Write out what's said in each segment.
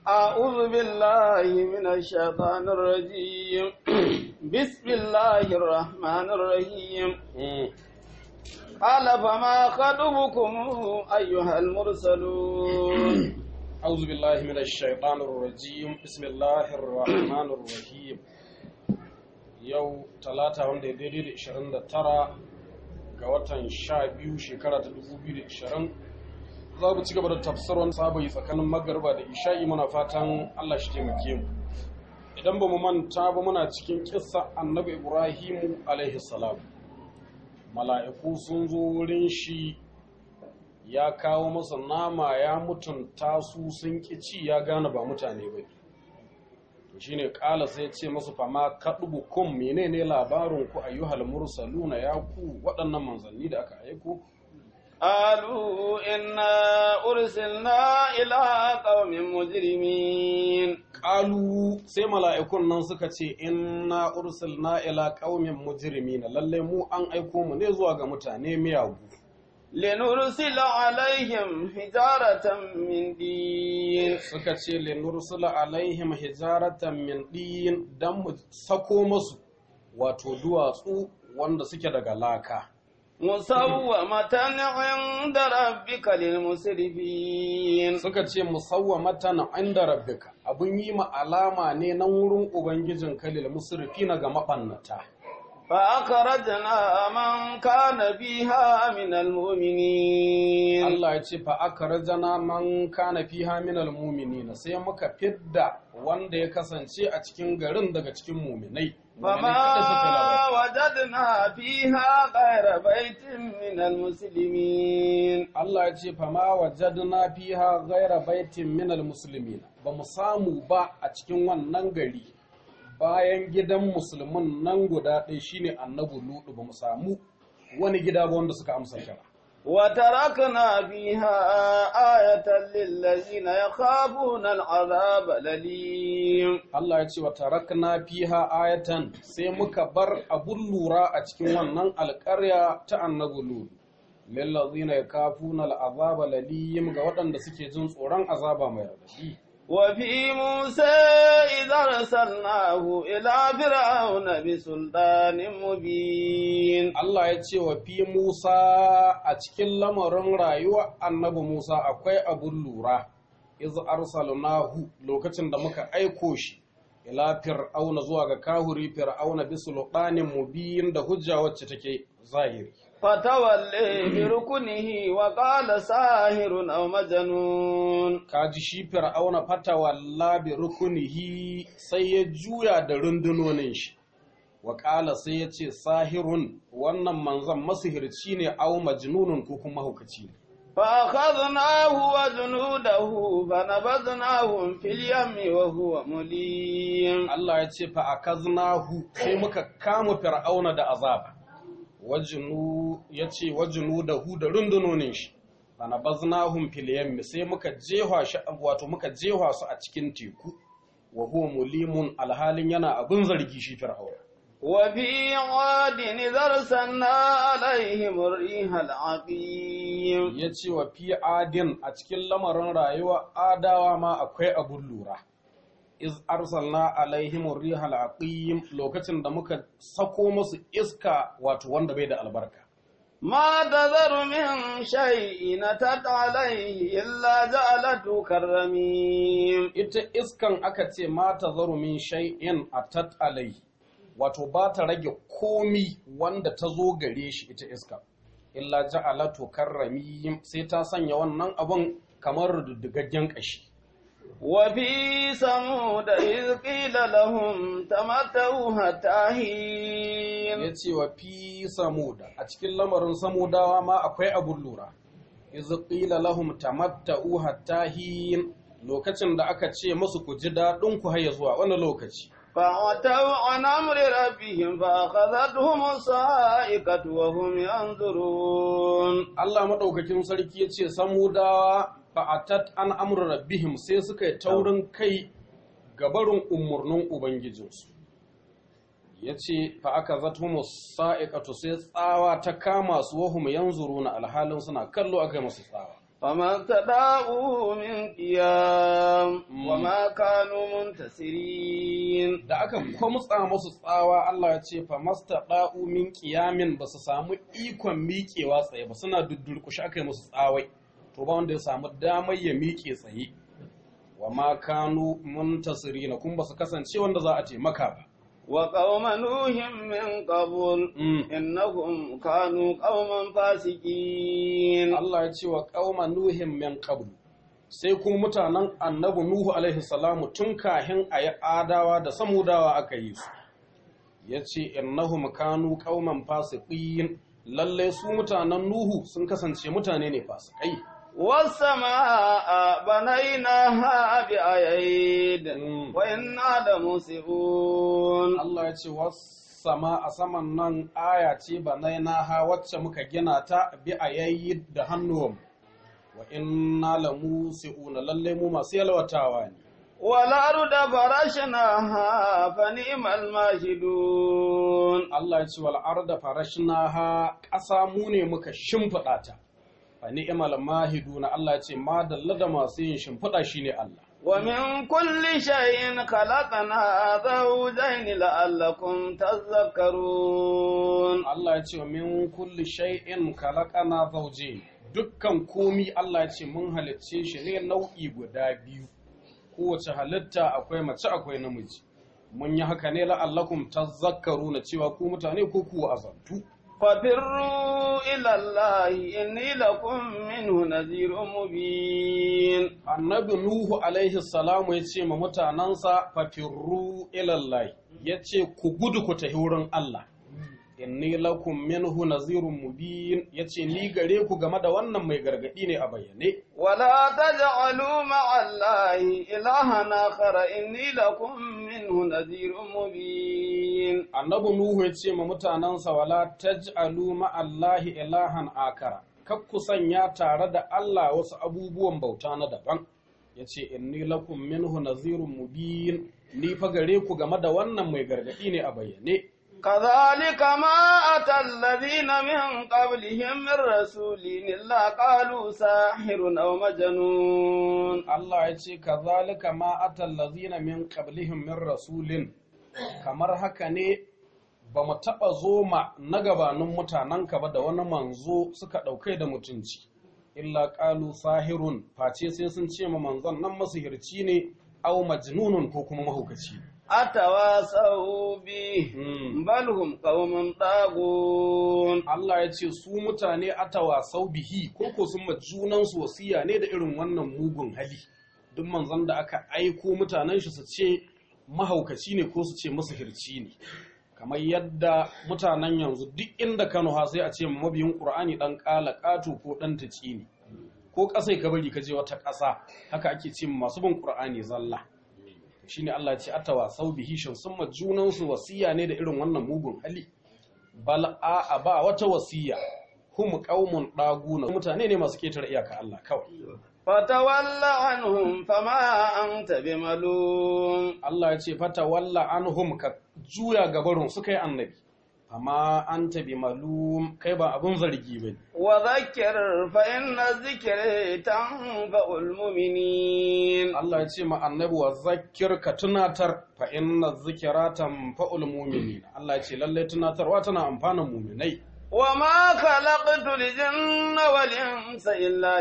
أعوذ بالله من الشيطان الرجيم بسم الله الرحمن الرحيم قال فما خطبكم أيها المرسلون أعوذ بالله من الشيطان الرجيم بسم الله الرحمن الرحيم yau talata wanda ya daidai da 29 ga watan 12 shekara ta 2020 za mu ci gaba da tafsirin sabai tsakanin magarba da isha'i muna fatan Allah shi taimake mu idan ba mu manta ba muna cikin kissa annabi ibrahimu alaihi salam mala'iku sun zo wurin shi ya kawo masa nama ya mutunta su sun ƙi ci ya gane ba mutane ba to shine kala sai ce masu fama kaɗubu kun menene labarin ku ayyuhal mursaluna ya ku waɗannan manzanni da aka aiko قالوا إنا أرسلنا إلى قوم مجرمين Ƙalu sai mala'ikun nan suka ce inna ursilna ila qaumin mujrimina lalle mu an aiko mu ne zuwa ga mutane miyagu لنرسل عليهم حجارة من دين suka ce linursula alaihim hijaratan min din dan mu sako musu wato duwatsu wanda suke daga laka مسومة عند ربك للمسرفين suka ce musawwamatan inda rabbika abun yi ma alama ne na wurin ubangijin kalil musrifina ga mabannata فأخرجنا من كان فيها من المؤمنين Allah ya ce fa akrajana man kana fiha minal mu'minina sai muka fidda wanda ya kasance a cikin garin daga cikin mu'minai mu'minai kada suka فما labari وجدنا فيها غير بيت من المسلمين Allah ya ce fa ma wajadna fiha ghaira baitin minal muslimina ba mu samu ba a cikin wannan gari bayan gidan musulmin nan guda ɗaya shine annabi ludu ba mu samu wani gida ba wanda suka amsa kira وتركنا فيها آية للذين يخافون العذاب الأليم Allah ya ce wa tarakna fiha ayatan sai muka bar abun lura a cikin wannan alƙarya ta annabi Lut lillazina yakafuna al'azaba laliyim ga waɗanda suke jin tsoron azaba mai radadi وفي موسى إذا أرسلناه إلى فرعون بسلطان مبين Allah ya ce wa fi Musa a cikin lamarin rayuwa annabi Musa akwai abun lura iz arsalnahu lokacin da muka aiko shi ila fir'auna zuwa ga kahuri fir'auna bi sultanin mubin da hujja wacce take zahiri فتولي بركنه وقال ساهر أو مجنون kaji shi fir'auna fata walla bi rukunihi sai ya juya da rundunonin shi wa ƙala sai ya ce sahirun wannan manzon masihirci ne au majnunun ko kuma hukaci ne فأخذناه وجنوده فنبذناهم في اليم وهو مليم Allah ya ce fa akaznahu sai muka kama fir'auna da azaba wajinu ya ce wajinu da hu da rundunonin shi fanabaznahum fil yammi sai muka jehwa shi wato muka jehwa su a cikin teku wa huwa mulimun alhalin yana abin zargi shi fir'auna وفي عاد إذا أرسلنا عليهم الريح العقيم ya ce wa fi adin a cikin lamarin rayuwa adawa ma akwai abun lura iz arsalna alaihim rihal aqim lokacin da muka sako musu iska wato wanda bai da albarka ما تذر من شيء نتت عليه إلا جعلته كالرميم ita iskan aka ce ma ta zaru min shay'in atat alaihi wato ba ta rage komi wanda ta zo gare shi ita iska illa ja'alatu karrami sai ta sanya wannan abun kamar diddigaggen kashi وفي ثمود إذ قيل لهم تمتعوا حتى حين ya ce wa fi samuda a cikin lamarin samudawa ma akwai abun lura iz qila lahum tamatta'u hatta hin lokacin da aka ce musu ku ji daɗin ku har zuwa wani lokaci فعتوا عن أمر ربهم فأخذتهم الصاعقة وهم ينظرون Allah maɗaukakin sarki ya ce samudawa fa'atat an amru rabbihim sai suka yi taurin kai gabarin umarnin ubangijinsu ya ce fa'aka zatumu sa'iƙatu sai tsawa ta kama su wahum yanzuru na alhalin suna kallo aka yi masu tsawa فما استطاعوا من قيام قيام وما كانوا منتصرين da aka kwamutsa musu tsawa Allah ya ce fa mastaqa'u min qiyamin ba su samu ikon miƙewa tsaye ba suna duddurkushi aka yi musu tsawai to ba wanda ya samu damar ya miƙe tsaye wa ma kanu muntasirina kun ba su kasance wanda za a taimaka ba وقوم نوح من قبل Mm. إنهم كانوا قوما فاسقين Allah ya ce wa qauma nuhin min qabl sai kuma mutanen annabi nuhu alaihi salamu tun kahin ayi adawa da samudawa aka yi su yace innahum kanu qauman fasiqin lalle su mutanen nuhu sun kasance mutane ne fasikai والسماء بنيناها بأيد Mm. وإنا لموسعون Allah ya ce sama a saman nan aya ce banainaha wacce muka gina ta bi ayayi da hannuwan wa inna lamusi'una lalle mu masu yalwatawa ne والأرض فرشناها فنعم الماهدون Allah ya ce wal arda farashnaha ƙasa mu ne muka shimfiɗa ta fa ni'mal mahiduna Allah ya ce ma dalla da masu yin shimfiɗa shine Allah ومن كل شيء خلقنا زوجين لعلكم تذكرون Allah ya ce wa min kulli shay'in khalaqana zawjayn dukkan komi Allah ya ce mun halicce shi ne nau'i guda biyu kowace halitta akwai mace akwai namiji mun yi haka ne la'allakum tazakkaruna cewa ku mutane ko ku azantu ففروا إلى الله إني لكم منه نذير مبين annabi nuhu alaihi salamu ya ce ma mutanensa fafirru ilallahi ya ce ku gudu ku tafi wurin Allah inni lakum minhu nazirun mubin ya ce ni gare ku game da wannan mai gargadi ne a bayyane ولا تجعلوا مع الله إلها آخر إني لكم منه نذير مبين annabi nuhu ya ce ma mutanensa wala taj'alu ma'allahi ilahan akara kar ku sanya tare da Allah wasu abubuwan bauta na daban ya ce inni lakum minhu nazirun mubin ni fa gare ku game da wannan mai gargadi ne a bayyane كذلك ما أتى الذين من قبلهم من رسول إلا قالوا ساحر أو مجنون Allah ya ce kazalika ma atal lazina min qablihim min rasulin kamar haka ne ba mu taɓa zo ma na gabanin mutanenka ba da wani manzo suka ɗaukai da mutunci illa ƙalu sahirun face sai sun ce ma manzon nan masihirci ne au majnunun ko kuma mahaukaci أتواصوا به Mm. بل هم قوم طاغون Allah ya ce su mutane atawasau bihi ko ko sun ma junansu wasiya ne da irin wannan mugun hali duk manzon da aka aiko mutanen shi su ce mahaukaci ne ko su ce masahirci ne kamar yadda mutanen yanzu duk inda Kano ha sai a ce ma mabiyin Qur'ani dan kala katu ko dan taci ne ko kasai ka bari ka je wata ƙasa haka ake ce ma masu bin Qur'ani zalla shine Allah ya ce atawasau bihi shin sun ma junansu wasiya ne da irin wannan mugun hali bal a ba wata wasiya hum qaumun daguna mutane ne masu ketare iyaka Allah kawai فتول عنهم فما أنت بملوم Allah ya ce fata walla anhum ka juya gabarun suka yi annabi amma anta bi malum kai ba abun zargi bane وذكر فإن الذكر تنفع المؤمنين Allah ya ce ma annabi wa zakkir ka tunatar fa inna zikra tanfa'ul mu'minin Allah ya ce lalle tunatarwa tana amfanan mu'minai وما خلقت الجن والإنس إلا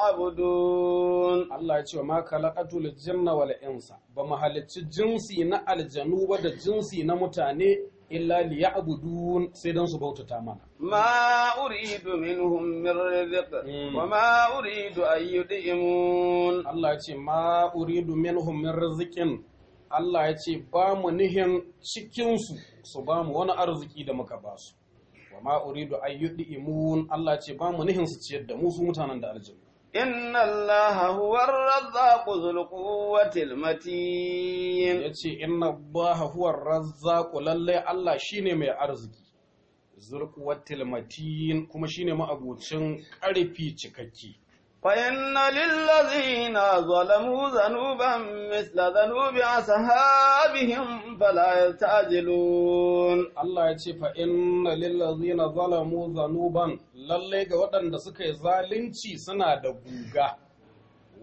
ليعبدون Allah ya ce wa ma khalaqatul jinna wal insa ba mu halicci jinsi na aljanu ba da jinsi na mutane illa liya'budun sai dan su bautata mana ما أريد منهم من رزق مم. وما أريد أن يدئمون Allah ya ce ma uridu minhum min rizqin Allah ya ce ba mu nihin cikin su su ba mu wani arziki da muka ba su wa ma uridu an yud'imun Allah ya ce ba mu nihin su ciyar da mu su mutanen da aljanna إن الله هو الرزاق ذو القوة المتين ya ce inna allaha huwa razzaqu lalle Allah shine mai arziki zurquwatil matin kuma shine ma'abucin ƙarfi cikakke فإن للذين ظلموا ذنوبا مثل ذنوب أصحابهم فلا يستعجلون Allah ya ce fa inna lillazina zalamu zanuban lalle ga waɗanda suka yi zalunci suna da guga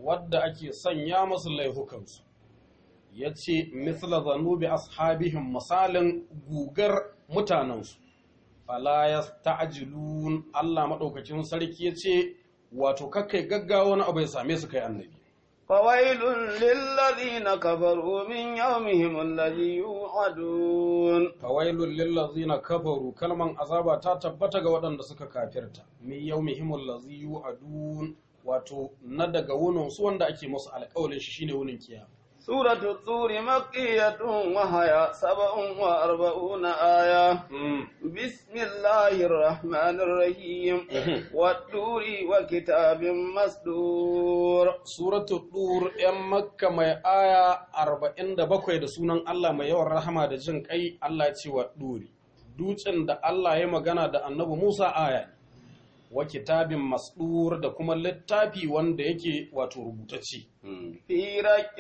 wadda ake sanya masu laihukansu ya ce misla zanubi ashabihim misalin gugar mutanensu fala ya ta'ajilun Allah maɗaukacin sarki ya ce wato kakkai gaggawa wani abu ya same su kai annabi فويل للذين كفروا من يومهم الذي يوعدون fawailul lillazina kafaru kalman azaba ta tabbata ga waɗanda suka kafirta min yawmihimul ladzi yu'adun wato na daga wunin su wanda ake musu alƙawalin shi shine wunin kiyama سورة الطور مكية وهي سبع وأربعون آية بسم الله الرحمن الرحيم والطور وكتاب مسدور Suratu Dur ‘yan Makka mai aya arba'in da bakwai da sunan Allah mai yawan rahama da jin ƙai Allah ya ce wa Duri. Dutsen da Allah ya magana da annabi Musa aya ne, wa kitabin masdur da kuma littafi wanda yake wato rubutacce. في رك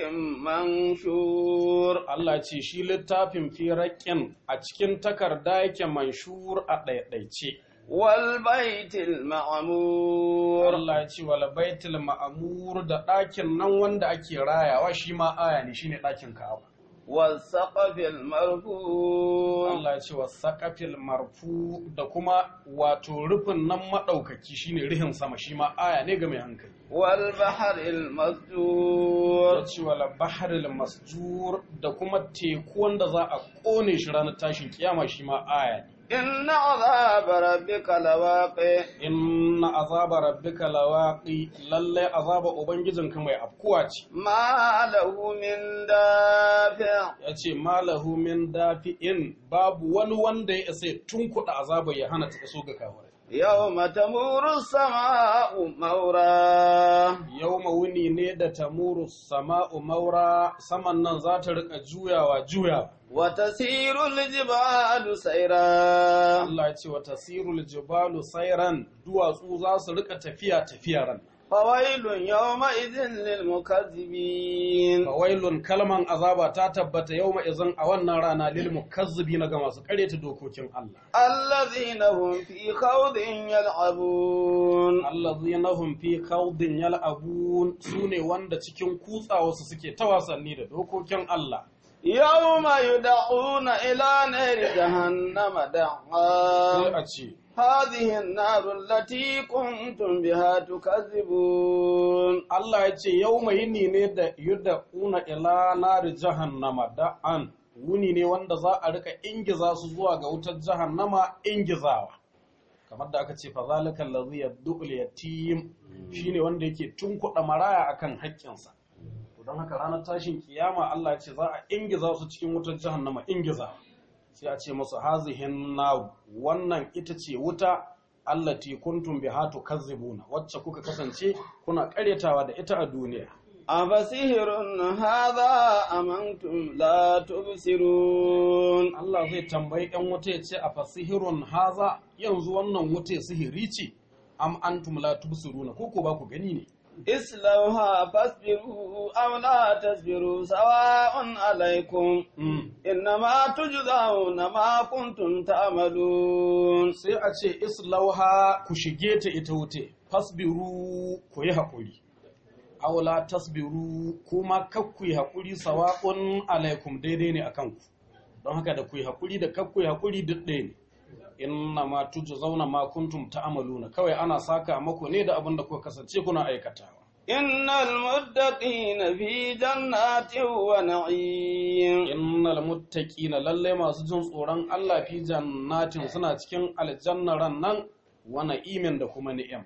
منشور Allah ce shi littafin firaƙin a cikin takarda yake manshur a ɗaiɗaice. والبيت المعمور Allah ya ce wal baitul ma'amur da ɗakin nan wanda ake rayawa shi ma aya ne shine ɗakin Ka'aba. والسقف المرفوع Allah ya ce wa saƙafil marfu da kuma wato rufin nan maɗaukaki shine rihin sama shi ma aya ne ga mai hankali. والبحر المسجور Ya ce wa baharil masjur da kuma teku wanda za a ƙone shi ranar tashin kiyama shi ma aya ne. إن عذاب ربك لواقع Inna azaba rabbika lawaqi lalle azaba ubangijinka mai afkuwa ce. ما له من دافع Ya ce malahu min dafi'in babu wani wanda ya isa ya tunkuɗa azaba ya hana ta iso ga kafirai. يوم تمور السماء مورا yau wuni ne da tamuru sama'u maura saman nan za ta rika juyawa juya وتسير الجبال سيرا Allah ya ce wa tasirul jibalu sairan duwatsu za su rika tafiya tafiya ran فويل يومئذ للمكذبين fawailun kalman azaba ta tabbata yau izin a wannan rana lil mukazzibina ga masu karyata dokokin Allah الذين هم في خوض يلعبون allazina hum fi khawdin yal'abun sune wanda cikin kutsawa su suke ta wasanni da dokokin Allah يوم يدعون إلى نار جهنم sai دعا a ce هذه النار التي كنتم بها تكذبون Allah ya ce yau mai yini ne da yudda una ila nari jahannama da'an wuni ne wanda za a rika ingiza su zuwa ga wutar jahannama ingizawa kamar da aka ce fa zalika allazi yad'ul yatim shine wanda yake tunkuɗa maraya akan haƙƙinsa to don haka ranar tashin kiyama Allah ya ce za a ingiza su cikin wutar jahannama ingizawa sai a ce musu hazihin naru wannan ita ce wuta allati kuntum biha tukazzibuna wacce kuka kasance kuna karyatawa da ita a duniya أفسحر هذا أم أنتم لا تبصرون Allah zai tambayi ɗan wuta ya ce a fasihirun haza yanzu wannan wuta sihiri ce am antum la tubsiruna ko ko ba ku gani ne اصلوها فاصبروا أو لا تصبروا سواء عليكم Mm. إنما تجزون ما كنتم تعملون sai a ce islauha ku shige ta ita wuce fasbiru ku yi haƙuri aula tasbiru kuma kak ku yi haƙuri sawa'un alaikum daidai ne akan ku don haka da ku yi haƙuri da kak ku yi haƙuri duk ɗaya ne inna ma zauna ma kuntum ta'maluna kawai ana saka maku ne da abin da kuka kasance kuna aikatawa إن المتقين في جنات ونعيم innal muttaqina lalle masu jin tsoron Allah fi jannatin suna cikin aljanna ran nan wa na'imin da kuma ni'ima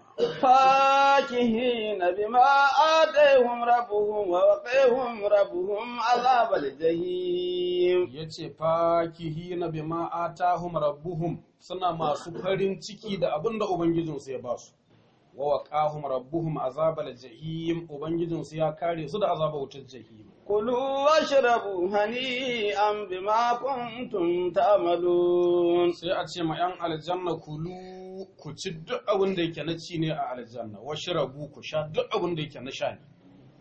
فاكهين بما آتيهم ربهم ووقيهم ربهم عذاب الجحيم yace fakihina bima atahum rabbuhum suna masu farin ciki da abin da ubangijinsu ya basu wa waqahum rabbuhum azabal jahim ubangijinsu ya kare su da azabar wutar jahim كلوا واشربوا هنيئا بما كنتم تعملون sai a ce ma yan aljanna kulu ku ci duk abin da yake na ci ne a aljanna washrabu ku sha duk abin da yake na sha ne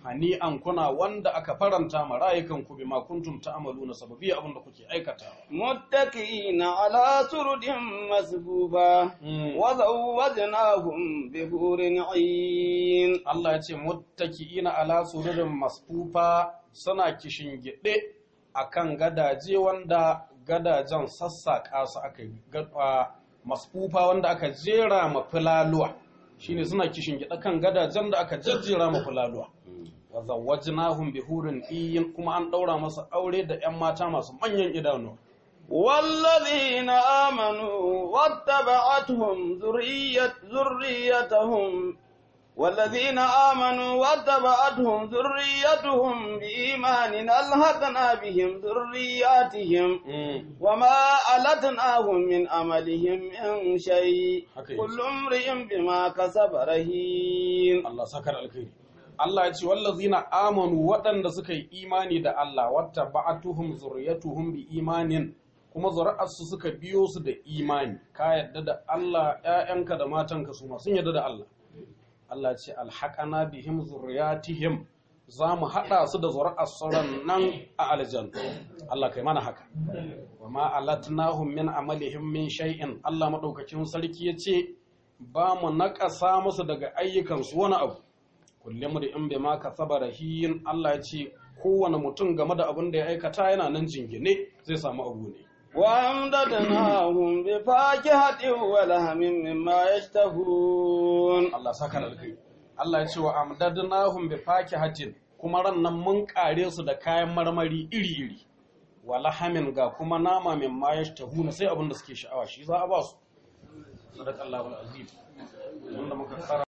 hani'an kuna wanda aka faranta ma rayukan ku bima kuntum ta'maluna sababi abin da kuke aikatawa متكئين على سرد مصفوفة Mm. وزوجناهم بحور عين Allah ya ce muttaki'ina ala sururin masfufa suna kishin gide akan gadaje wanda gadajen sassaƙa su aka yi Ga- a, masfufa wanda aka jera ma fulaluwa shine suna kishin gide kan gadajen da aka jejjera ma fulaluwa wa zawwajnahum bi hurin iyin kuma an daura masa aure da ƴan mata masu manyan idanu والذين آمنوا واتبعتهم ذرية ذريتهم والذين آمنوا واتبعتهم ذريتهم بإيمان ألحقنا بهم ذرياتهم وما ألتناهم من أملهم من شيء Okay. كل امرئ بما كسب رهين Allah sakar alkhairi Allah ya ce wallazina amanu waɗanda suka yi imani da Allah wata ba'atuhum zurriyatuhum bi imanin kuma zuri'arsu suka biyo su da imani ka yadda da Allah ƴaƴanka da matanka su ma sun yadda da Allah Allah ya ce alhaqana bihim zurriyatihim za mu haɗa su da zuri'ar sauran nan a aljanna Allah kai mana haka wa ma alatnahum min amalihim min shay'in Allah madaukakin sarki ya ce ba mu naƙasa musu daga ayyukansu wani abu kullum da in bai ma kasaba rahiyin Allah ya ce kowane mutum game da abin da ya aikata yana nan jingine zai samu abu ne وأمددناهم بفاكهة ولهم مما يشتهون Allah saka da alkai Allah ya ce wa amdadnahum bi fakihatin kuma ran nan mun kare su da kayan marmari iri-iri wa lahamin ga kuma nama min ma yashtahuna sai abin da suke sha'awa shi za a ba su sadaqallahu alazim wanda muka